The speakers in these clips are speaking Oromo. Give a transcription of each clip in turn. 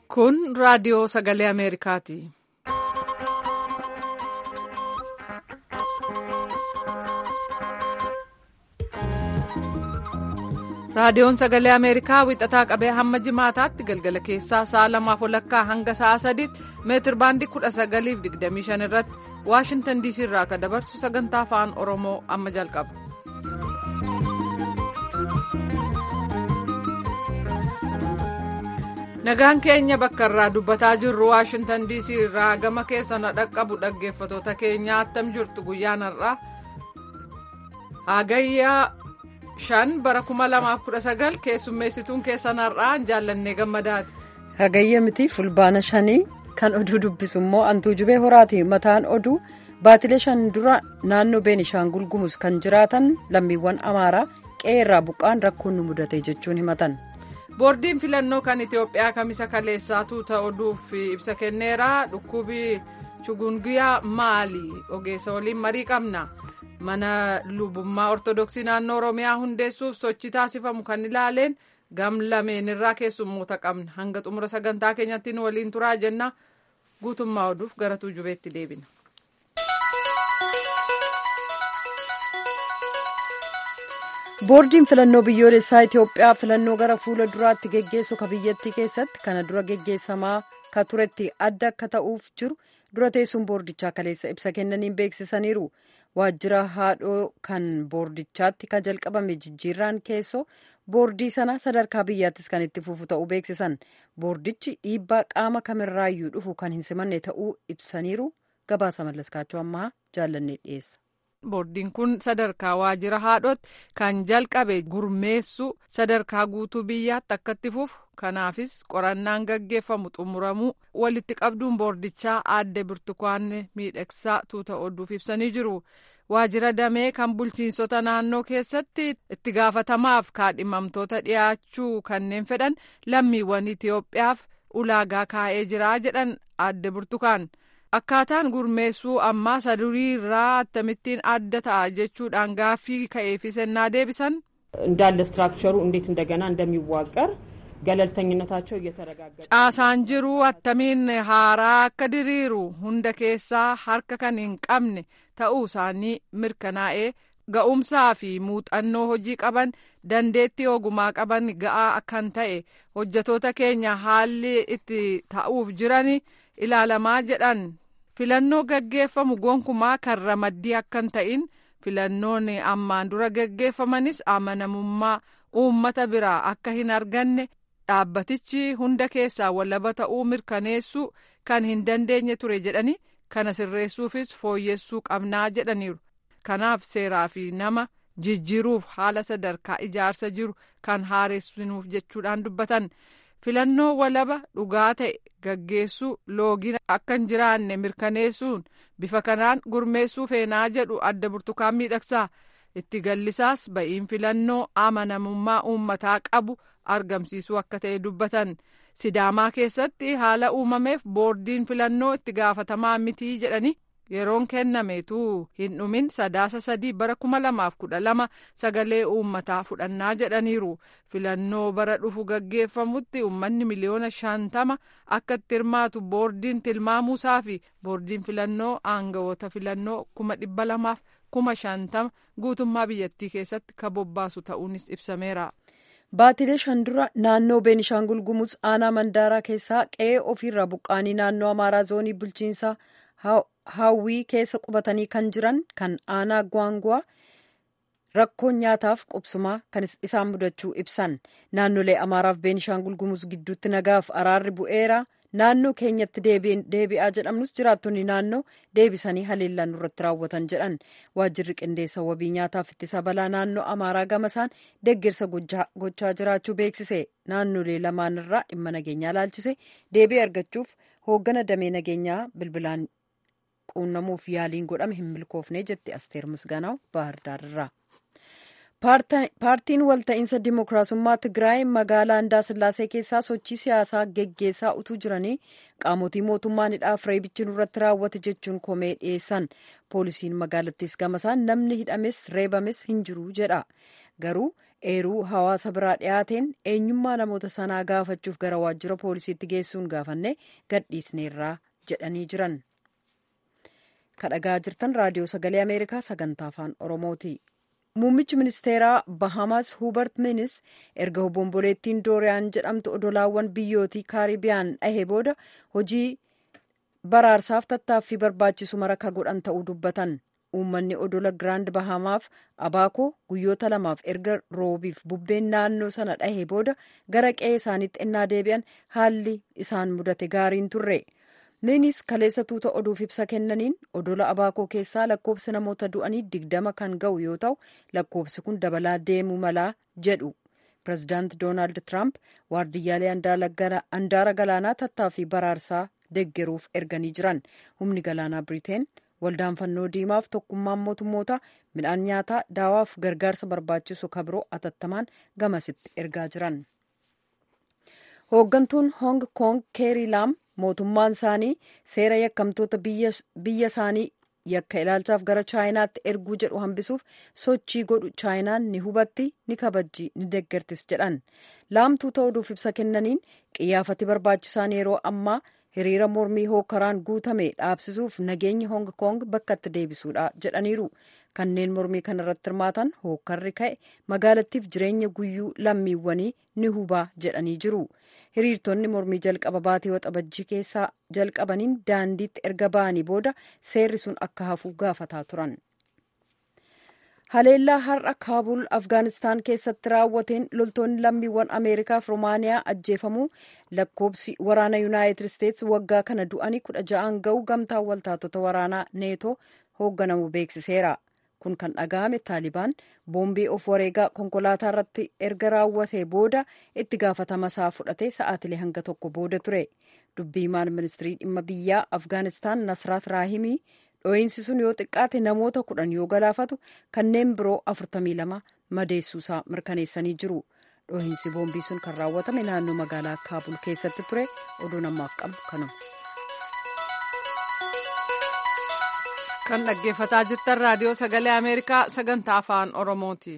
Kun raadiyoo sagalee Ameerikaati. Raadiyoon sagalee Ameerikaa wixataa qabee hamma jimaataatti galgala keessaa sa'a lamaaf walakkaa hanga sa'a sadiitti meetir baandii kudha sagaliif digdamii shan irratti Waashintan diisii irraa akka dabarsu sagantaa afaan Oromoo amma jalqaba. Nagaan keenya bakka irraa dubbataa jirru Waashintan diisii irraa gama keessa na dhaqqabu dhaggeeffatoota keenya attam jirtu guyyaan har'aa hagayyaa shan bara kuma lamaaf kudha sagal keessummeessituun keessan har'aan jaallannee gammadaati. Hagayya miti fulbaana shanii kan oduu dubbisu immoo antuu jubee horaati mataan oduu baatilee shan dura naannoo beenishaangul gumus kan jiraatan lammiiwwan amaaraa qe'ee irraa buqqaan rakkoon nu mudate jechuun himatan. boordiin filannoo kan itiyoophiyaa kamisa kaleessaatu ta'uudhuuf ibsa kenneera dhukkubi chugungiyaa maali ogeessa waliin marii qabna mana lubummaa ortodoksii naannoo oromiyaa hundeessuuf sochii taasifamu kan ilaaleen gam lameen irraa keessummoota qabna hanga xumura sagantaa keenyatti nu waliin turaa jenna guutummaa oduuf gara tuujubeetti deebina. boordiin filannoo biyyoolessaa itiyoophiyaa filannoo gara fuula duraatti geggeessu ka biyyattii keessatti kana dura geggeessamaa ka turetti adda akka ta'uuf jiru dura teessuun boordichaa kaleessa ibsa kennaniin beeksisaniiru waajjira haadhoo kan boordichaatti ka jalqabame jijjiirraan keessoo boordii sana sadarkaa biyyaattis kan itti fufu ta'uu beeksisan boordichi dhiibbaa qaama kamirraayyuu dhufu kan hin simanne ta'uu ibsaniiru gabaasa mallaskaachuu ammaa jaallannee dhiyeessa. boordiin kun sadarkaa waajjira haadhootti kan jalqabe gurmeessu sadarkaa guutuu biyyaatti akka itti fufu kanaafis qorannaan gaggeeffamu xumuramuu walitti qabduun boordichaa aadde birtukaanne miidhagsaa tuuta oduuf ibsanii jiru waajjira damee kan bulchiinsota naannoo keessatti itti gaafatamaaf kaadhimamtoota dhiyaachuu kanneen fedhan lammiiwwan itiyoophiyaaf ulaagaa kaa'ee jira jedhan aadde burtukaan. akkaataan gurmeessuu ammaa sadurii irraa akkamittiin adda ta'a jechuudhaan gaaffii ka'eefis ennaa deebisan. እንዳለ ስትራክቸሩ እንዴት እንደገና እንደሚዋቀር ገለልተኝነታቸው እየተረጋገጠ caasaan jiru attamiin haaraa akka diriiru hunda keessaa harka kan hin qabne ta'uu isaanii mirkanaa'ee ga'umsaa fi muuxannoo hojii qaban dandeettii ogumaa qaban ga'aa kan ta'e hojjetoota keenya haalli itti ta'uuf jiran ilaalamaa jedhan filannoo gaggeeffamu gonkumaa kan ramaddii akka hin ta'in filannoon ammaan dura gaggeeffamanis amanamummaa uummata biraa akka hin arganne dhaabbatichi hunda keessaa walaba ta'uu mirkaneessuu kan hin dandeenye ture jedhani kana sirreessuufis fooyyessuu qabnaa jedhaniiru kanaaf seeraa fi nama jijjiiruuf haala sadarkaa ijaarsa jiru kan haaressinuuf jechuudhaan dubbatan. filannoo walaba dhugaa ta'e gaggeessuu loogiin akka hin jiraanne mirkaneessuun bifa kanaan gurmeessuu feenaa jedhu adda burtukaan miidhagsaa itti gallisaas ba'iin filannoo amanamummaa uummataa qabu argamsiisuu akka ta'e dubbatan sidaamaa keessatti haala uumameef boordiin filannoo itti gaafatamaa mitii jedhani yeroon kennameetu hin dhumin sadaasa sadii bara kuma lamaaf kudha lama sagalee uummataa fudhannaa jedhaniiru filannoo bara dhufu gaggeeffamutti uummanni miliyoona shantama akka itti hirmaatu boordiin tilmaamuusaa fi boordiin filannoo aangawoota filannoo kuma dhibba lamaaf kuma shantama guutummaa biyyattii keessatti ka bobbaasu ta'uunis ibsameera. baatilee shan dura naannoo beenishaangul gumuz aanaa mandaaraa keessaa qe'ee ofiirraa buqqaanii naannoo amaaraa zoonii bulchiinsaa hawwii keessa qubatanii kan jiran kan aanaa gwaangwaa rakkoon nyaataaf qubsumaa kan isaan mudachuu ibsan naannolee amaaraaf beenishaangul gumuz gidduutti nagaaf araarri bu'eera naannoo keenyatti deebi'aa jedhamnus jiraattonni naannoo deebisanii haleellaan irratti raawwatan jedhan waajjirri qindeessa wabii nyaataaf ittisa balaa naannoo amaaraa gamasaan deeggarsa gochaa jiraachuu beeksise naannolee lamaan irraa dhimma nageenyaa laalchise deebii argachuuf hooggana damee nageenyaa bilbilaan quunnamuuf yaaliin godhame hin milkoofne jetti asteer misgaanaw baahirdaarraa paartiin walta'iinsa dimookiraasummaa tigraay magaalaa andaasillaasee keessaa sochii siyaasaa geggeessaa utuu jiranii qaamotii mootummaan hidhaaf reebichi nurratti raawwate jechuun komee dhiyeessan poolisiin magaalattis gamasaan namni hidhames reebames hin jiru jedha garuu eeruu hawaasa biraa dhiyaateen eenyummaa namoota sanaa gaafachuuf gara waajjira poolisiitti geessuun gaafanne gadhiisneerraa jedhanii jiran. kadhagaa jirtan raadiyoo sagalee ameerikaa sagantaa afaan oromooti. muummichi ministeeraa bahamas hubert minis erga obomboleettiin dooriyaan jedhamtu odolaawwan biyyootii kaaribiyaan dhahee booda hojii baraarsaaf tattaaffii barbaachisu maraka godhan ta'uu dubbatan uummanni odola giraand bahamaaf abaakoo guyyoota lamaaf erga roobiif bubbeen naannoo sana dhahee booda gara qe'ee isaaniitti ennaa deebi'an haalli isaan mudate gaariin turre. minis kaleessa tuuta oduuf ibsa kennaniin odola abaakoo keessaa lakkoofsi namoota du'anii digdama kan ga'u yoo ta'u lakkoofsi kun dabalaa deemuu malaa jedhu pirezidaant doonaald tiraamp waardiyyaalee handaara galaanaa tattaaffii baraarsaa deggeruuf erganii jiran humni galaanaa biriteen waldaan fannoo diimaaf tokkummaan mootummoota midhaan nyaataa daawaaf gargaarsa barbaachisu kabiroo atattamaan gamasitti ergaa jiran. hooggantuun hong kong keerii laam mootummaan isaanii seera yakkamtoota biyya isaanii yakka ilaalchaaf gara chaayinaatti erguu jedhu hambisuuf sochii godhu chaayinaan ni hubatti ni kabajji ni deggertis jedhan laamtuu ta'uudhuuf ibsa kennaniin qiyyaafati barbaachisaan yeroo ammaa hiriira mormii hookaraan guutame dhaabsisuuf nageenya hong kong bakkatti deebisuudha jedhaniiru kanneen mormii kanarratti hirmaatan hookarri ka'e magaalattiif jireenya guyyuu lammiiwwanii ni hubaa jedhanii jiru hiriirtonni mormii jalqaba baatee waxabajjii keessaa jalqabaniin daandiitti erga ba'anii booda seerri sun akka hafu gaafataa turan. haleellaa har'a kaabul afgaanistaan keessatti raawwateen loltoonni lammiiwwan ameerikaa fi roomaaniyaa ajjeefamuu lakkoobsi waraana yuunaayitid isteetsi waggaa kana du'anii kudha ja'aan ga'uu gamtaan waltaatota waraanaa neetoo hoogganamu beeksiseera kun kan dhaga'ame taalibaan boombii of wareegaa konkolaataa irratti erga raawwatee booda itti gaafatama isaa fudhate sa'aatilee hanga tokko booda ture dubbiimaan ministirii dhimma biyyaa afgaanistaan nasraat raahimii dhooyinsi sun yoo xiqqaate namoota kudhan yoo galaafatu kanneen biroo afurtamii lama madeessuusaa mirkaneessanii jiru dhooyinsi boombii sun kan raawwatame naannoo magaalaa kaabul keessatti ture oduu namaaf qabu kanuma. kan dhaggeeffataa jirtan raadiyoo sagalee ameerikaa sagantaa afaan oromooti.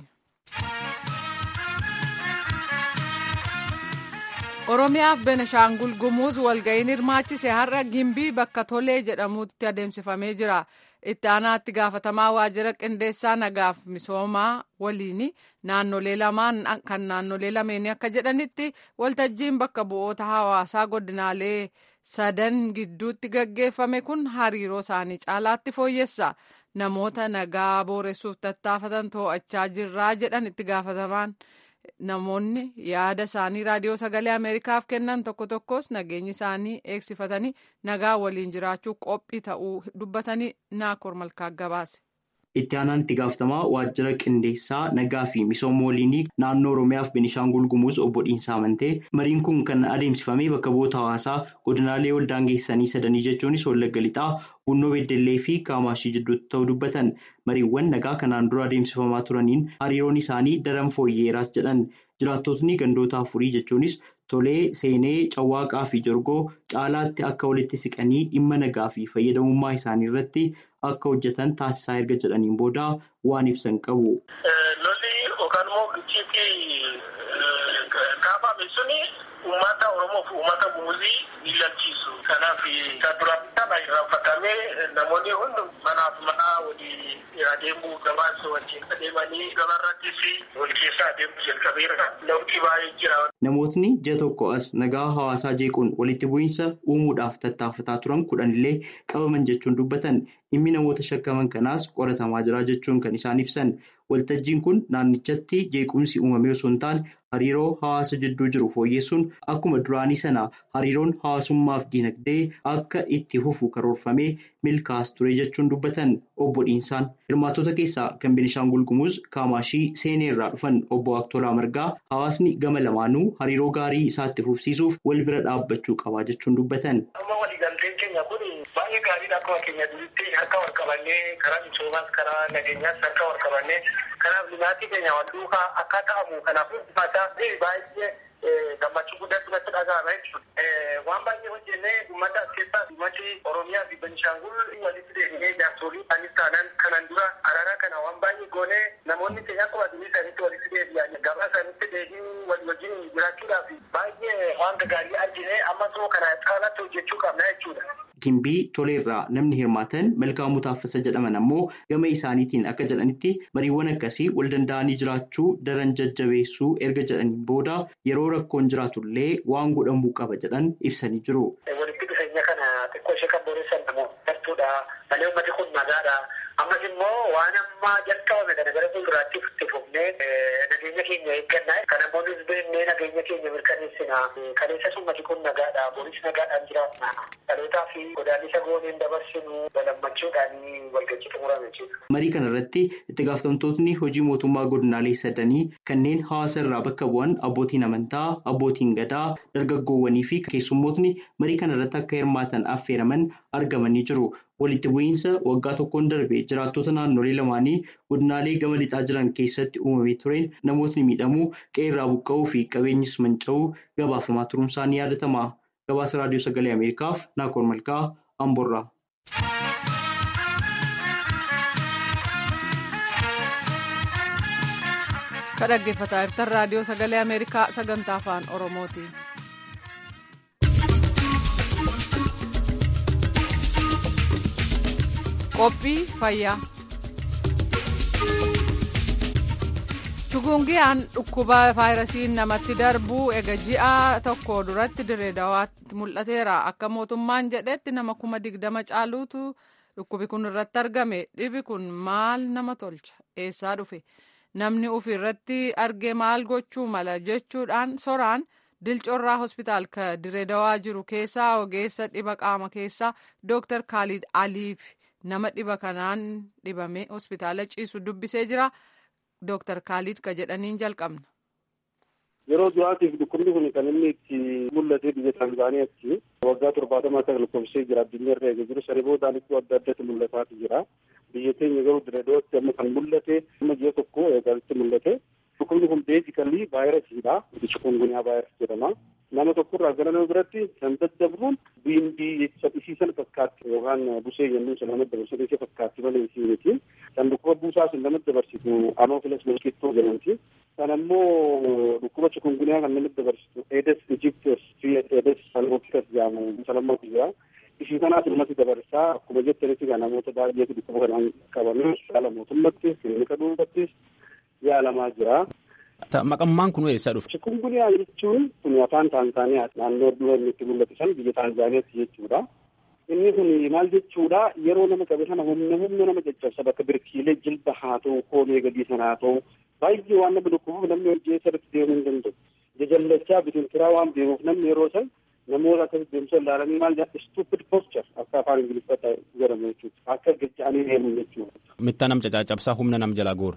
oromiyaaf benashaangul gumuuz walga'iin hirmaachise har'a gimbii bakka tolee jedhamutti adeemsifamee jira itti aanaatti gaafatamaa waajjira qindeessaa nagaaf misoomaa waliin naannolee lamaan kan naannolee lameenii akka jedhanitti waltajjiin bakka bu'oota hawaasaa godinaalee sadan gidduutti gaggeeffame kun hariiroo isaanii caalaatti fooyyessa namoota nagaa booressuuf tattaafatan to'achaa jirraa jedhan itti gaafatamaan. namoonni yaada isaanii raadiyoo sagalee ameerikaaf kennan tokko tokkos nageenyi isaanii eegsifatanii nagaa waliin jiraachuu qophii ta'uu dubbatanii naakoor malkaa gabaase. itti aanaan itti gaafatamaa waajjira qindeessaa nagaa fi misooma waliinii naannoo oromiyaaf benishaangul gumuuz obbo Dhiinsaa Amantee mariin kun kan adeemsifamee bakka bu'oota hawaasaa godinaalee waldaangeessanii sadanii jechuunis wallagga lixaa bunnoo beddellee fi kaamaashii jidduutti ta'uu dubbatan mariiwwan nagaa kanaan dura adeemsifamaa turaniin hariiroon isaanii daran fooyyeeraas jedhan jiraattotni gandoota afurii jechuunis tolee seenee cawwaaqaa fi jorgoo caalaatti akka walitti siqanii dhimma nagaa fi fayyadamummaa isaanii irratti akka hojjetan taasisaa erga jedhaniin booda waan ibsan qabu. lolli yookaan immoo gichiitii kaafame suni uummata oromoo fi uummata gumuzii ni lalchiisu. kanaaf kan duraan kana irraanfatamee namoonni hundi manaaf mana walii adeemuu gabaasa wajjin adeemanii gabaarrattis wal keessa adeemuu jalqabeera. Lawqii baay'ee jira. Namootni ji'a tokko as nagaa hawaasaa jeequun walitti bu'iinsa uumuudhaaf tattaafataa turan kudhanillee qabaman jechuun dubbatan dhimmi namoota shakkaman kanaas qoratamaa jira jechuun kan isaan ibsan. Waltajjiin kun naannichatti jeequmsi uumamee osoo hin taane hariiroo hawaasa jidduu jiru fooyyessuun akkuma duraanii sana hariiroon hawaasummaaf dinagdee akka itti fufu karoorfamee milkaa'as ture jechuun dubbatan obbo Dhiinsaan. Hirmaattota keessaa kan Benishaangul Gumuz Kaamaashii seenee irraa dhufan obbo Aktolaa Margaa hawaasni gama lamaanuu hariiroo gaarii isaatti fufsiisuuf wal bira dhaabbachuu qabaa jechuun dubbatan. waliigalteen keenya kun baay'ee gaariidha akkuma keenya duritti akka wal qabannee karaa misoomaas karaa nageenyaas akka wal qabannee kanaaf limaatii keenya wal duukaa akka ta'amu kanaaf ulfaataa baay'ee gammachuu guddaatti natti dhaga'ama jechuudha. Waan baay'ee hojjennee uummata as keessaa uummati Oromiyaa fi Beenishaangul walitti deemnee jaarsolii anis taanaan kanan dura araara kana waan baay'ee goonee namoonni keenya akkuma addunyaa isaaniitti walitti deebi'an gabaa isaaniitti deebiin walii wajjin jiraachuudhaaf baay'ee waan gaarii argine amma soo kana caalatti hojjechuu qabna jechuudha. Gimbii toleerraa namni hirmaatan Malkaamuu Taaffasa jedhaman ammoo gama isaaniitiin akka jedhanitti mariiwwan akkasii wal danda'anii jiraachuu daran jajjabeessuu erga jedhaniin booda yeroo rakkoon jiraatullee waan godhamuu qaba jedhan ibsanii jiru. Walitti dhufeenya kana xiqqoo ishee kan boreessan namoota gartuudha. Malee uummati kun nagaadha. Ammas immoo waan ammaa jalqabame kana gara fuulduraatti itti fufnee nageenya keenya eeggannaa. Kan namoonni beeknee nageenya keenya mirkaneessina. Kaleessas uummati kun nagaadha. Boris nagaadhaan jiraatna. Dhalootaa fi godaannisa gooneen dabarsinu walammachuudhaan walgajjii xumurame jechuudha. Marii kana irratti itti gaafatamtootni hojii mootummaa godinaalee sadanii kanneen hawaasa irraa bakka bu'an abbootiin amantaa, abbootiin gadaa, dargaggoowwanii fi keessummootni marii kana irratti akka hirmaatan affeeraman argamanii jiru. Walitti bu'iinsa waggaa tokkoon darbe jiraattota naannolee lamaanii godinaalee gama lixaa jiran keessatti uumamee tureen namootni miidhamuu qe'ee irraa buqqa'uu fi qabeenyis manca'uu gabaafamaa turuun isaanii yaadatama. Gabaasa Raadiyoo Sagalee Ameerikaaf Naakoor Malkaa Amborraa. Kan dhaggeeffataa jirtan Raadiyoo Sagalee Ameerikaa sagantaa afaan Oromooti. Qophii fayyaa. Chugungiyaan dhukkuba vaayirasiin namatti darbu ega ji'a tokko duratti dirree dawaatti mul'ateera. Akka mootummaan jedhetti nama kuma digdama caaluutu dhukkubi kun irratti argame. Dhibi kun maal nama tolcha? Eessaa dhufe? Namni ufi irratti arge maal gochuu mala jechuudhaan soraan dilcoorraa hospitaal ka dirree dawaa jiru keessaa ogeessa dhiba qaama keessaa Dr. Khalid Aliif nama dhiba kanaan dhibame hospitaala ciisu dubbisee jira. Dooktar Khalid ka jedhaniin jalqabna. Yeroo duraatiif dhukkubni kun kan inni itti mul'ate biyya Tanzaaniyaatti waggaa torbaatamaa kan lakkoofsee jira addunyaa irra eega jiru saree boodaan iddoo adda addaatti mul'ataatu jira. Biyya keenya garuu direedootti amma kan mul'ate amma ji'a tokko eegalitti mul'ate. Dhukkubni kun beezikalii vaayirasiidha. Chikungunyaa vaayirasii jedhama. Nama tokkorraa gara nama biratti kan daddabruun biindii saphisiisan fakkaatti yookaan busee yemmuu isa nama dabarsan isa fakkaatti malee isii miti. Kan dhukkuba buusaa sun nama dabarsitu anoofilas milkittoo jedhamti. Kan ammoo dhukkuba chikungunyaa kan nama dabarsitu eedes ijiptes fi eedes salmokitas jedhamu isa lammaatu jira. Ishii kanaas ummati dabarsaa akkuma jettanitti kan namoota baay'eetu dhukkuba kanaan qabamee yaala mootummatti kilinika dhuunfattis yaalamaa jira. Maqammaan kun eessaa dhufe? Chikungunyaa jechuun kun afaan Taanzaaniyaa naannoo dura inni itti mul'atu san biyya Taanzaaniyaatti jechuudha. Inni kun maal jechuudha yeroo nama qabe sana humna humna nama caccabsa bakka birkiilee jilba haa ta'u koomee gadii sana haa ta'u baay'ee waan nama dhukkubuuf namni hojii irratti deemuu hin danda'u. Jajallachaa bitintiraa waan deemuuf namni yeroo san namoota akkasitti deemsa ilaalanii maal jedha stupid posture akka afaan ingiliffatti jedhamu jechuudha akka gajja'anii deemu jechuudha. Mitta nam caccabsaa humna nam jala goora.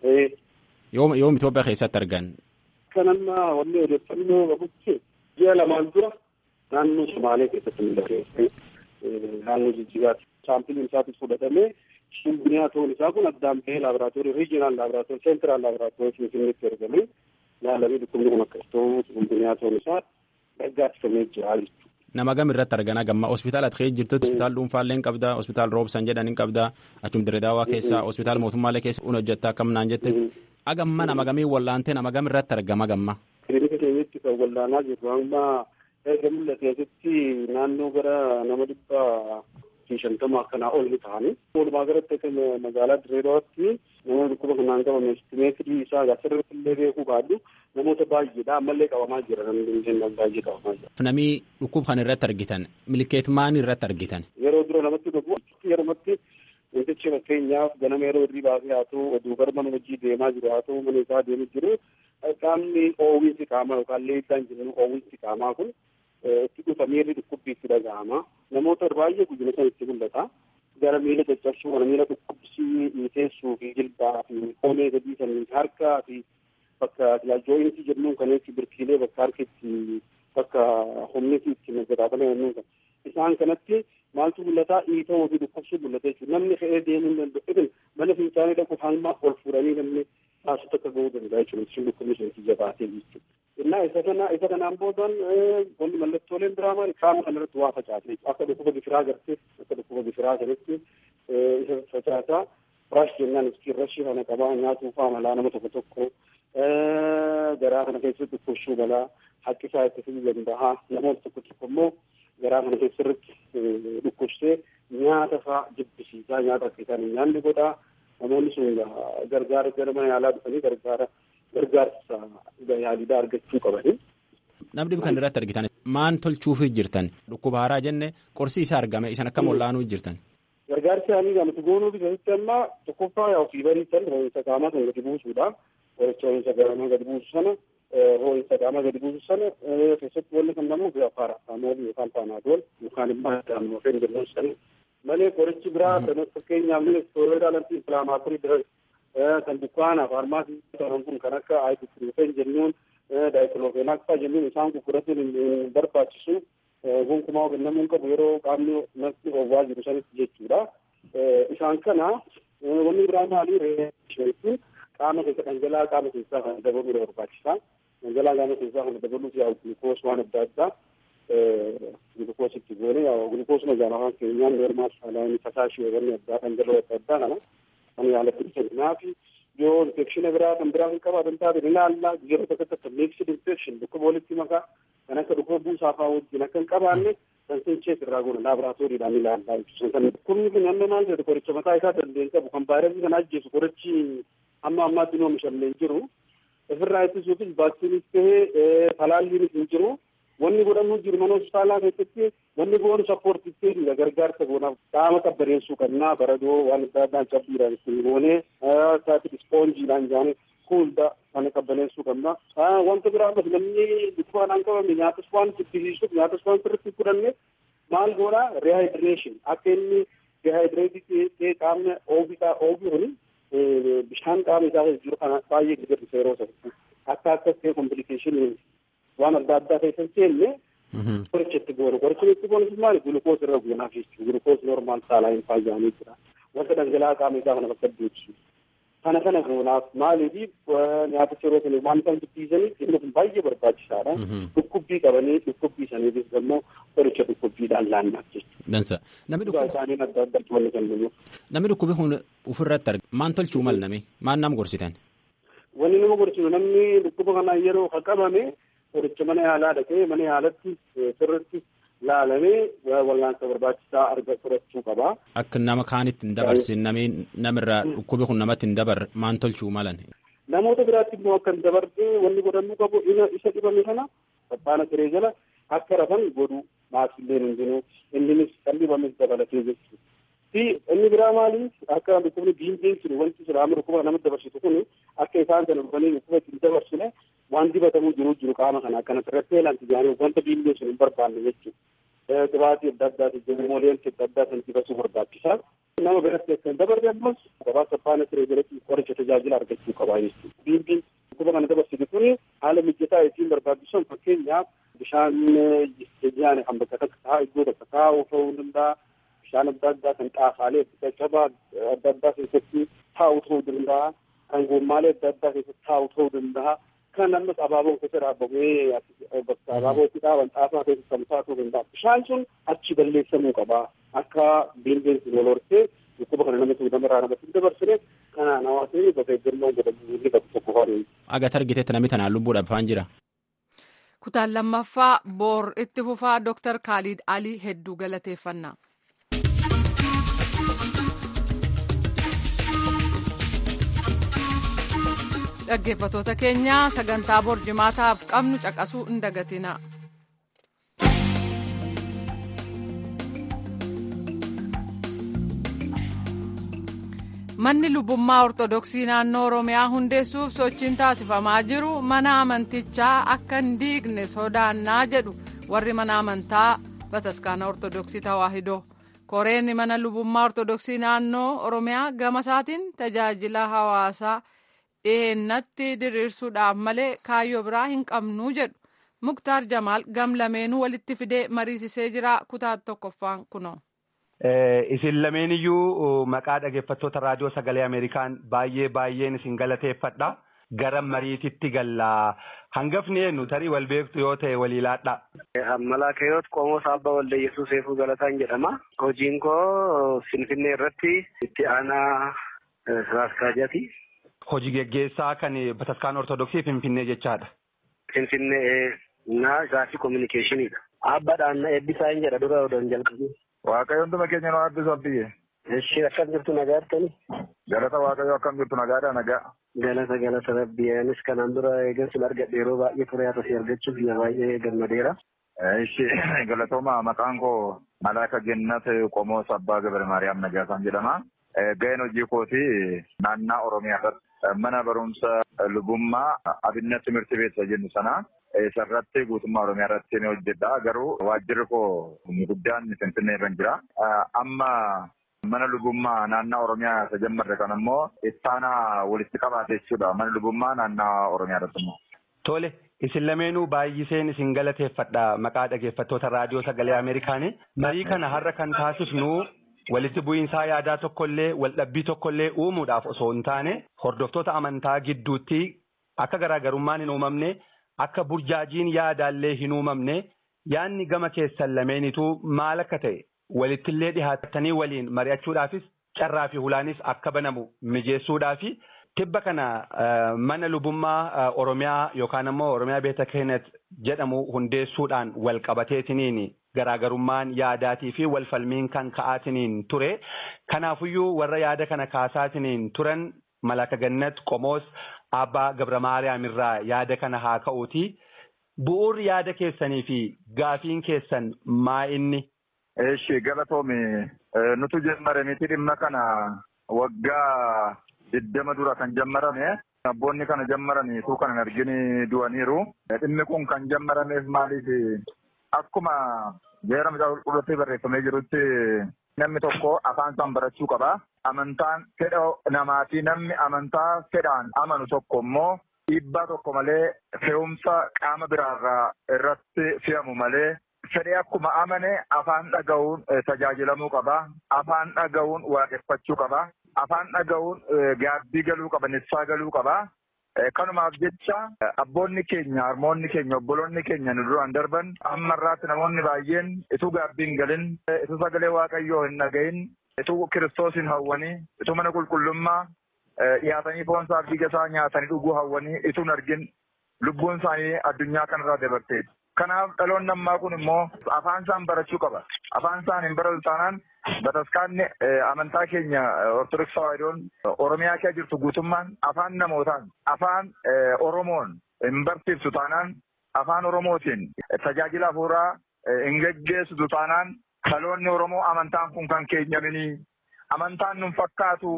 Yoom yoom Itoophiyaa keessatti argan? Kan amma wanni odeeffannoo qabutti ji'a lamaan dura naannoo Somaalee keessatti mul'ate. Naannoo Jijjigaatti. Saampiliin isaatis fudhatamee chikungunyaa ta'uun isaa kun addaan bahee laaboraatoorii riijinaal laaboraatoorii seentiraal laaboraatoorii finfinneetti ergamee yaalamee dhukkubni kun akkas ta'uu chikungunyaa ta'uun isaa dhaggaattifamee jira jechuudha. Nama gam irratti argana gamma hospitaala ati keessa jirtutti hospitaala dhuunfaallee hin qabda hospitaala roobsan jedhan hin qabda achum diredaawaa keessa hospitaala mootummaalee keessa un hojjetta akkam naan jette agamma nama gamii wallaantee nama gam irratti argama gamma. Kilinika keenyatti kan wallaanaa jirru amma erga mul'ateesitti naannoo gara nama dhibba fi shantama akkanaa ol ni ta'ani. Walumaa galatti akka magaalaa Direedawaatti namoonni dhukkuba kanaan qabame estimeetirii isaa asirratti illee beekuu baadhu namoota baay'eedha ammallee qabamaa jira namni jennaan baay'ee qabamaa jira. Namni dhukkuba kana irratti argitan milkeet maal irratti argitan? Yeroo dura namatti dhufu yerumatti wantichi fakkeenyaaf ganama yeroo irrii baasee haa ta'u oduu gara mana hojii deemaa jiru haa ta'u mana isaa deemu jiru qaamni oowwiinsi qaamaa yookaan leeddaan jennu oowwiinsi qaamaa kun itti dhufa miirri dhukkubbii itti dhaga'ama. Namoota baay'ee guddina sana itti mul'ata. Gara miila caccabsuu kana miila dhukkubsii teessuu fi jilbaa fi koomee gadii sanii harkaa fi bakka jooyintii jennuun kaneetti birkiilee bakka harkitti bakka humni itti nagadaafame jennuun kan. Isaan kanatti maaltu mul'ata dhiitoo fi dhukkubsuu mul'ata jechuudha. Namni ka'ee deemuu hin danda'u. Ibn mana fincaanii dhaquuf hamma ol fuudhanii namni taasisu akka gahuu danda'a jechuudha. Sun dhukkubni sun itti jabaatee jechuudha. Innaa isa kana isa kanaan boodan wanni mallattooleen biraa maali qaama kanarratti waa facaase akka dhukkuba gifiraa gartee akka dhukkuba gifiraa kanatti isa facaasaa firash jennaan iskiin rashii kana qabaa nyaatuu faa malaa nama tokko tokko garaa kana keessatti dhukkubsuu balaa haqqisaa itti fiduu danda'a namoota tokko tokko immoo garaa kana keessatti dhukkubsee nyaata faa jibbisiisaa nyaata akka isaan hin nyaanne godhaa namoonni sun gargaara gara mana yaalaa dhufanii gargaara gargaarsa yaaliidhaa argachuu qabani. Namni kan irratti argitan maan tolchuufii jirtan dhukkuba haaraa jenne qorsi isaa argame isan akkam wal'aanuu jirtan. Gargaarsi isaanii gamatti goonuufi keessatti amma tokkoffaa yaa ofii bariisan ho'iinsa qaamaa kan gadi buusuudha. Qoricha ho'iinsa qaamaa gadi buusu sana ho'iinsa qaamaa gadi buusu sana keessatti wanni kan namu bifa paaraastamool yookaan paanaadool yookaan immoo daamnoofeen jennuun sana malee qorichi biraa kan fakkeenyaaf istooroidaal anti inflaamaatorii diras kan dukkaana faarmaasii ta'an kun kan akka aayibupiroofen jennuun daayiklofeenaak faa jennuun isaan gurgurachuun hin barbaachisu gonkumaa kennamuun qabu yeroo qaamni nafti oowwaa jiru sanitti jechuudha. Isaan kana wanni biraa maalii reejechuun qaama keessa dhangala'aa qaama keessaa kan dabaluu barbaachisa. Dhangala'aa qaama keessaa kan dabaluuf yaa'u gulukoos waan adda addaa gulukoos itti goone yaa'u gulukoos magaalaa afaan keenyaan noormaal saalaayini fasaashii wanni addaa dhangala'oo adda addaa kana kan yaalatti dhisannaaf yoo infekshina biraa kan biraa kan qabaatan taate ni ilaalla yeroo tokko tokko miiksid infekshin dhukkuba walitti makaa kan akka dhukkuba buusaafaa wajjin akka hin qabaanne kan sinchees irraa goona laaboraatooriidhaan ilaallaa ibsu kan dhukkubni kun hamma maal jedhu qoricha mataa isaa dandeen qabu kan vaayirasii kana ajjeesu qorichi hamma ammaatti nu oomishamne hin jiru ofirraa ittisuufis vaaksiinis tahee talaalliinis hin jiru wanni godhamuu jiru mana hospitaalaa keessatti wanni goonu sappoortiitti gargaarsa goonaaf qaama qabbaneessuu qabnaa baradoo waan adda addaan cabbiidhaan ittiin goonee isaatti ispoonjiidhaan jaanii kuulda kana qabbaneessuu qabna. Wanta biraa ammas namni dhukkubaadhaan qabame nyaatas waan jibbisiisuuf nyaatas waan sirriitti fudhanne maal goona rehayidireeshin akka inni rehayidireetii ta'ee qaamni oobisaa oobii kuni bishaan qaama isaa keessa jiru kana baay'ee gadirrisa yeroo sanatti akka akkas ta'e kompilikashinii waan adda addaa keessa seenne qoricha itti goonu qoricha itti goonu maali gulukoos irra goonaaf jechuudha gulukoos normaal saalaayin faayyaanii jira wanta dhangala'aa qaama isaa kana bakka deebisu kana kana goonaaf maaliif nyaaticha yeroo sanii waan isaan jibbisiisaniif inni kun baay'ee barbaachisaadha dhukkubbii qabanii dhukkubbii saniifis immoo qoricha dhukkubbiidhaan laannaaf jechuudha. Dansa. Namni Dhukkubaa isaanii adda addaatti wanni kennamuuf. Namni dhukkubi kun ofirratti arga. Maan tolchuu mal nami? Maan nam gorsitan? Wanni nama gorsitu namni dhukkuba kana yeroo qabame qoricha mana yaalaa dhaqee mana yaalatti sirriitti laalamee wal'aansa barbaachisaa arga fudhachuu qaba. Akka nama kaanitti hin dabarsin nami namirraa dhukkubi kun namatti hin dabar maan tolchuu malan? Namoota biraatti immoo akka hin dabarre wanni godhamuu qabu isa dhibame kana sabbaana siree jala akka rafan godhu maasillee hin jiru inninis kan dhibames dabalatee jechuudha. fi inni biraa maali akka dhukkubni biinjeen jiru wanti jira amma dhukkuba namatti dabarsitu kun akka isaan sana dhufanii dhukkuba ittiin dabarsine waan dibatamuu jiru jiru qaama kana akkanatti irratti eelanti jaanii wanta biinjeen sun hin barbaanne jechuudha. Qibaatii adda addaati jiru mooleensi adda addaa san dibachuu barbaachisaa. Nama biratti akka hin dabarre ammas gabaa sabbaana siree jalatti qoricha tajaajila argachuu qabaa jechuudha. Biinjeen dhukkuba kana dabarsitu kun haala mijataa ittiin barbaachisan fakkeenyaaf bishaan jajjaane kan bakka takka taa'aa iddoo takka taa'uu ta'uu danda'a. bishaan adda addaa kan xaafaalee caccabaa adda addaa keessatti taa'u ta'uu danda'a. Kan goommaalee adda addaa keessatti taa'u ta'uu danda'a. Kan ammas abaaboon keessa dhaabamee bakka abaabootti dhaaban xaafaa keessa kan taa'uu danda'a. Bishaan sun achi balleessamuu qaba. Akka biineensi wal hortee dhukkuba kana namatti namarraa namatti hin dabarsine kanaan hawaasni bakka eeggannoo godhamu inni qabu tokko faana. Agat argiteetti namni tanaan lubbuudhaaf waan jira. Kutaan lammaffaa boor itti fufaa Dooktar Kaalid Alii hedduu galateeffannaa. dhaggeeffatoota keenya sagantaa borjimaataaf qabnu caqasuu hin dagatina. manni lubbummaa ortodoksii naannoo oromiyaa hundeessuuf sochiin taasifamaa jiru mana amantichaa akka hin diigne sodaannaa jedhu warri mana amantaa bataskaana ortodoksii tawaahidoo. koreen mana lubbummaa ortodoksii naannoo oromiyaa gama isaatiin tajaajila hawaasaa dhiheennatti diriirsuudhaaf malee kaayyoo biraa hin qabnuu jedhu muktaar jamaal gam lameenuu walitti fidee mariisisee jira kutaa tokkoffaan kunoo. Isin lameen iyyuu maqaa dhaggeeffattoota raadiyoo sagalee Ameerikaan baay'ee baay'een isin galateeffadha. Gara mariititti galla Hangafni eenyu tarii wal beektu yoo ta'e walii laadhaa. Malaakayoot Qomoos Abbaa Walda Yesuus Eefuu Galataan jedhama. Hojiin koo Finfinnee irratti itti aanaa Siraaskaajaati. Hojii geggeessaa kan Bataskaan Ortodoksii Finfinnee jechaadha. Finfinnee na gaafii kominikeeshiniidha. Abbaadhaan eebbisaa hin jedha dura odoon jalqabu. Waaqayyoon tuma keenya nu eebbisu abdiyye. Ishee akkam jirtu nagaa jirtani? Galata waaqayyoo akkam jirtu nagaadha nagaa. Galata galata rabbii anis kanaan dura eegansuun argadhe yeroo baay'ee ture haa tasii argachuuf yaa baay'ee gammadeera. Ishee galatooma maqaan koo Malaaka Gennat Qomoos Abbaa Gabar Maariyaam Nagaasaan jedhama. Ga'een hojii kooti naannaa Oromiyaa irratti mana barumsa lubummaa abinnat timirti beeksisa jennu sana isarratti guutummaa Oromiyaa irratti ni hojjedha. Garuu waajjirri koo guddaan Finfinnee irra jira. Amma mana lubummaa naannaa Oromiyaa isa jammarre kan ammoo ittaanaa walitti qabaate jechuudha. Mana lubummaa naannaa Oromiyaa irratti immoo. Tole isin lameenuu baay'iseen isin galateeffadha maqaa dhageeffattoota raadiyoo sagalee Ameerikaanii. Marii kana har'a kan taasifnu walitti bu'iinsaa yaadaa tokkollee waldhabbii tokkollee uumuudhaaf osoo hin taane hordoftoota amantaa gidduutti akka garaagarummaan hin uumamne akka burjaajiin yaadaallee hin uumamne yaadni gama keessan lameenituu maal akka ta'e walittillee dhihaattanii waliin mari'achuudhaafis carraa fi hulaanis akka banamu mijeessuudhaafi tibba kana mana lubummaa Oromiyaa yookaan ammoo Oromiyaa Beeta Keenet jedhamu hundeessuudhaan wal qabateetiniin garaagarummaan yaadaatii fi walfalmiin kan ka'aatiniin ture. Kanaafuyyuu warra yaada kana kaasaatiniin turan Malaaka Gannat Qomoos Abbaa Gabra Maariyaam irraa yaada kana haa ka'uuti. Bu'uurri yaada keessanii fi gaafiin keessan maa inni? Eeshi galatoomi nutu jammare miti dhimma kana waggaa digdama dura kan jammarame abboonni kana jammaraniitu kan hin argini du'aniiru. Dhimmi kun kan jammarameef maaliif akkuma jeera mucaa qulqulluutti barreeffamee jirutti namni tokko afaan isaan barachuu qaba. Amantaan fedha namaatii namni amantaa fedhaan amanu tokko immoo dhiibbaa tokko malee fe'umsa qaama biraarraa irratti fe'amu malee fedhee akkuma amane afaan dhaga'uun tajaajilamuu qaba. Afaan dhaga'uun waaqeffachuu qaba. Afaan dhaga'uun gaabbii galuu qaba, nissaa galuu qaba. Kanumaaf jecha abboonni keenya, harmoonni keenya, obboloonni keenya nu duraan darban amma irraatti namoonni baay'een ituu gaabbii hin galin, ituu sagalee waaqayyoo hin dhagahin, ituu kiristoos hin hawwanii, ituu mana qulqullummaa dhiyaatanii foon isaa dhiiga isaa nyaatanii dhuguu hawwanii ituu hin argin lubbuun isaanii addunyaa kanarraa dabarteeti. Kanaaf dhaloonni ammaa kun immoo afaan isaan barachuu qaba. Afaan isaan hin baratu taanaan bataskaanni amantaa keenya Ortodoksii Tawaahidoon Oromiyaa keessa jirtu guutummaan afaan namootaan afaan Oromoon hin barsiiftu taanaan afaan Oromootiin tajaajila hafuuraa hin geggeessitu taanaan dhaloonni Oromoo amantaan kun kan keenyaminii amantaan nun fakkaatu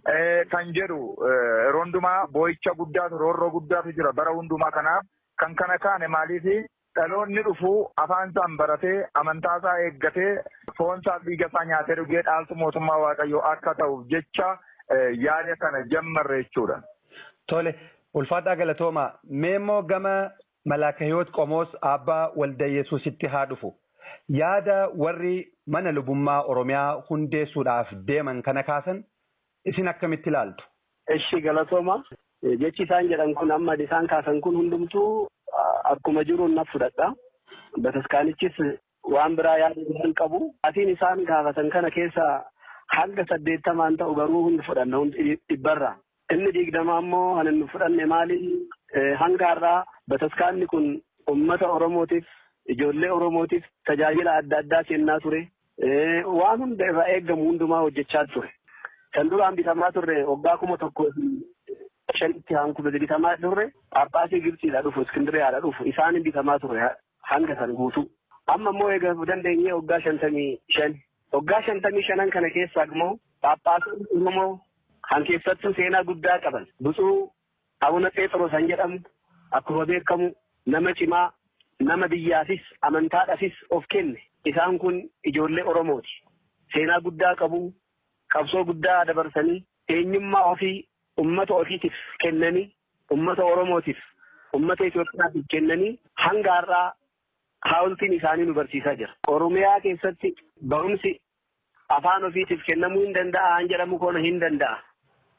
kan jedhu yeroo hundumaa boo'icha guddaatu roorroo guddaatu jira bara hundumaa kanaaf kan kana kaane maaliifi dhaloonni dhufu afaan isaan baratee amantaa isaa eeggatee foon isaa dhiiga isaa nyaatee dhugee dhaaltu mootummaa waaqayyoo akka ta'uuf jecha yaada kana jammarre jechuudha. Tole ulfaadhaa galatooma mee immoo gama malaakahiyoot qomoos abbaa walda yesuusitti haa dhufu. Yaada warri mana lubummaa Oromiyaa hundeessuudhaaf deeman kana kaasan isin akkamitti ilaaltu? Eshi galatooma. Jechi isaan jedhan kun amma isaan kaasan kun hundumtuu akkuma jiruun na fudhadha. Bataskaanichis waan biraa yaada hin qabu. Atiin isaan gaafatan kana keessa hanga saddeettamaan ta'u garuu hundi fudhanna hundi dhibbarra. Inni digdamaa immoo kan inni fudhanne maali? Hanga har'aa bataskaanni kun uummata Oromootiif ijoollee Oromootiif tajaajila adda addaa kennaa ture. Waan hunda irraa eeggamu hundumaa hojjechaa ture. Kan duraan bitamaa turre waggaa kuma tokko shanitti hankuma bitamaa turre Phaaphaasii Gibsiidha dhufu Iskindiriyaadha dhufu isaan bitamaa ture hanga san guutuu. Amma immoo eegaa dandeenyee waggaa shantamii shan. Waggaa shantamii shanan kana keessaa immoo Phaaphaasii Oromoo kan keessattuu seenaa guddaa qaban. Butsuu Abuna Pheexroos kan jedhamu akkuma beekamu nama cimaa nama biyyaafis amantaadhaafis of kenne. Isaan kun ijoollee Oromooti. Seenaa guddaa qabu, qabsoo guddaa dabarsanii, eenyummaa ofii ummata ofiitiif kennanii, ummata Oromootiif, ummata Itoophiyaatiif kennanii hanga har'aa haawultiin isaanii nu barsiisaa jira. Oromiyaa keessatti barumsi afaan ofiitiif kennamuu hin danda'a, han jedhamu koona hin danda'a.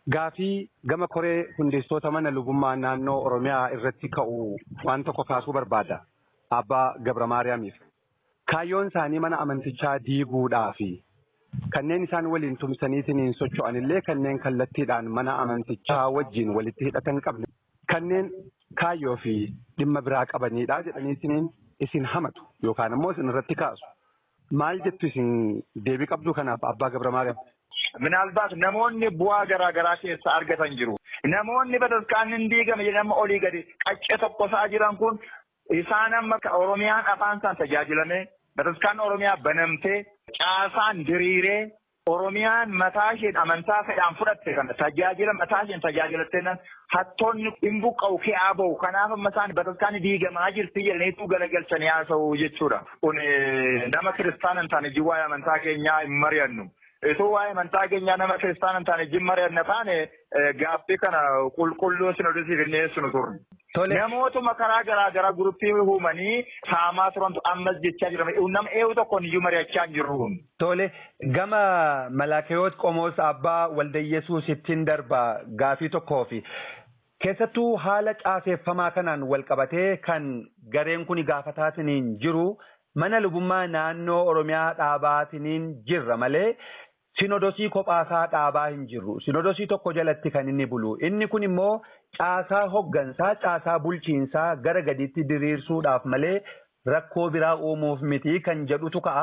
gaafii gama koree hundeessitoota mana lubummaa naannoo Oromiyaa irratti ka'u waan tokko kaasuu barbaada. Abbaa Gabra Maariyaamiif. Kaayyoon isaanii mana amantichaa diiguudhaa fi kanneen isaan waliin tumsaniitiin socho'an illee kanneen kallattiidhaan mana amantichaa wajjin walitti hidhatan qabne kanneen kaayyoo fi dhimma biraa qabanidha jedhaniitiin isin hamatu yookaan immoo isin irratti kaasu. Maal jettu isin deebii qabdu kanaaf abbaa Gabra Maariyaam? Minaalbaas namoonni bu'aa garaa garaa keessa argatan jiru. Namoonni bataskaanni hin diigame jedhama olii gadi qaccee tokko isaa jiran kun isaan amma Oromiyaan afaan isaan tajaajilamee bataskaan Oromiyaa banamtee caasaan diriiree Oromiyaan mataa isheen amantaa fedhaan fudhatte kana tajaajila mataa isheen tajaajilattee nan hattoonni hin buqqa'u ke'aa bahu kanaaf amma isaan bataskaanni diigamaa jirti jedhaniitu galagalchanii haasa'u jechuudha. Kun nama kiristaana hin taane jiwaa'ee amantaa keenyaa hin mari'annu. Ituu waa'ee amantaa keenyaa nama kiristaana hin taane jin mari'anna taane gaaffii kana qulqulluu sinodisiif hin dhiyeessinu turre. Namootuma karaa garaa garaa guruppii uumanii saamaa turantu ammas jechaa jira. Nama eewu tokkoon iyyuu mari'achaa hin jirru. Tole gama Malaakeyoot Qomoos Abbaa Waldayyesuus ittiin darba gaafii tokkoo fi keessattuu haala caaseffamaa kanaan wal qabatee kan gareen kun gaafataatiin jiru mana lubummaa naannoo Oromiyaa dhaabaatiin jirra malee sinodosii kophaasaa dhaabaa hin jirru. Sinodosii tokko jalatti kan inni bulu. Inni kun immoo caasaa hoggansaa, caasaa bulchiinsaa gara gadiitti diriirsuudhaaf malee rakkoo biraa uumuuf miti kan jedhutu ka'a.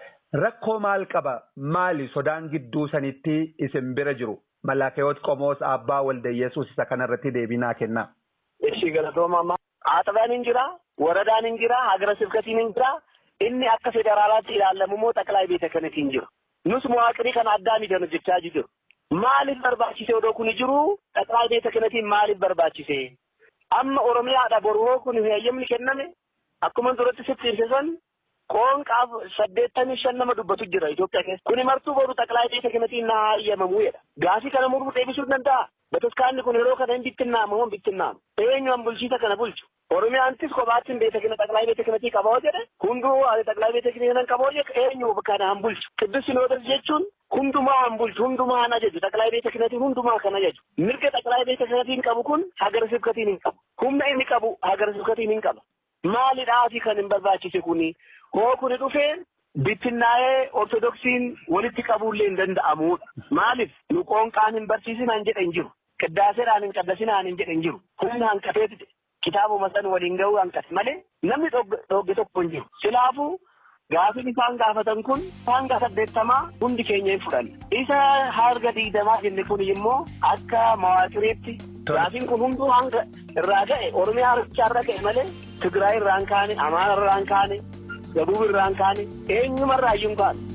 Rakkoo maal qaba? Maali sodaan gidduu sanitti isin bira jiru? Malaakeyoot Qomoos Abbaa Waldayyesuus isa kanarratti deebii naa kenna. Ishii galatooma Aaxabaan hin jira, waradaan hin jira, hagara sibkatiin hin jira. Inni akka federaalaatti ilaalamu immoo xaqilaa beeta kanatiin jira. Nus muwaaqirii kana addaan idan hojjechaa jiru. Maaliif barbaachise odoo kun jiru xaqilaa beeta kanatiin maaliif barbaachise? Amma Oromiyaadha boru kun heeyyamni kenname akkuma duratti sitti ibse san qoonqaaf saddeettamii shan nama dubbatu jira Itoophiyaa keessa. Kuni martuu boru xaqilaa beeta kanatiin naa hayyamamuu jedha. Gaafii kana muruu deebisuu danda'a. Bataskaanni kun yeroo kana hin bittinnaamu hin bittinnaamu. Eenyuun bulchiisa kana bulchu. Oromiyaantis kophaattiin beeta kana xaqilaa beeta kanatii qaboo jedhe hunduu xaqilaa beeta kana qaboo jedhe eenyu kana han bulchu. Qiddus sinoodas jechuun hundumaa han bulchu hundumaa han ajaju xaqilaa beeta kanatiin hundumaa kan ajaju. Mirga xaqilaa beeta kanatiin qabu kun hagara sibkatiin hin qabu. Humna inni qabu hagara sibkatiin hin qaba. Maalidhaafi kan hin barbaachise kuni hoo kuni dhufee bittinnaa'ee ortodoksiin walitti qabuullee hin danda'amudha. Maaliif nu qoonqaan hin barsiisin han jedhe hin jiru. Qiddaaseedhaan hin qaddasinaan hin jedhe hin jiru. Humna hanqateeti kitaabuma san waliin ga'uu hanqate malee namni dhogge tokko hin jiru. Silaafuu gaafin isaan gaafatan kun hanga saddeettamaa hundi keenya hin fudhanne. Isa harga digdamaa jenne kun immoo akka mawaaqiriitti gaafin kun hunduu hanga irraa ga'e Oromiyaa irraa ga'e malee Tigraay irraa hin kaane, Amaara irraa hin kaane, Gabuub irraa hin kaane, eenyumarraa iyyuu hin kaane.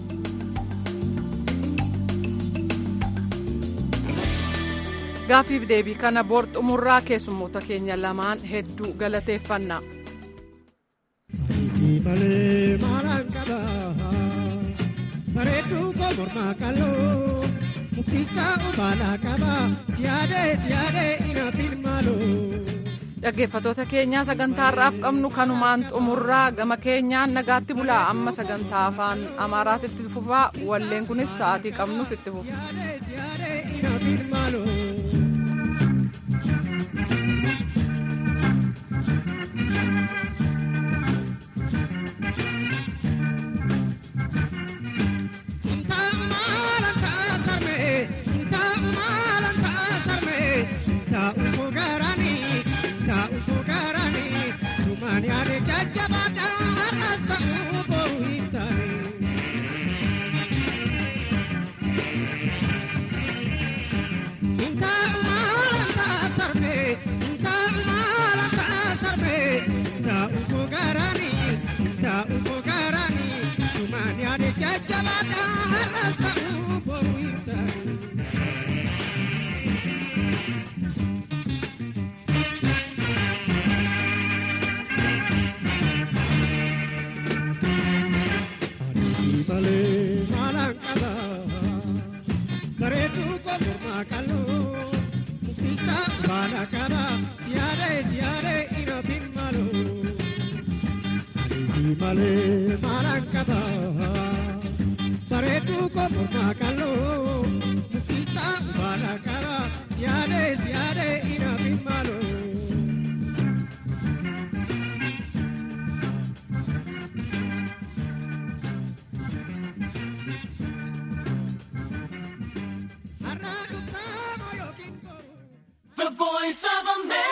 Gaafiif deebii kana boor xumurraa keessummoota keenya lamaan hedduu galateeffanna. Bareedduu koo mormaa qal'oo muktisaa obaalaa qabaa siyaadee siyaadee ina filmaaloo. Dhaggeeffattoota keenyaa sagantaarraaf qabnu kanumaan xumurraa gama keenyaan nagaatti bulaa amma sagantaa afaan amaaraatti fufaa walleen kunis sa'aatii qabnuuf itti fufa. Malee malaan qaba bareedduu koo mormaa qal'oo muktisaa baala qaba. voice of America.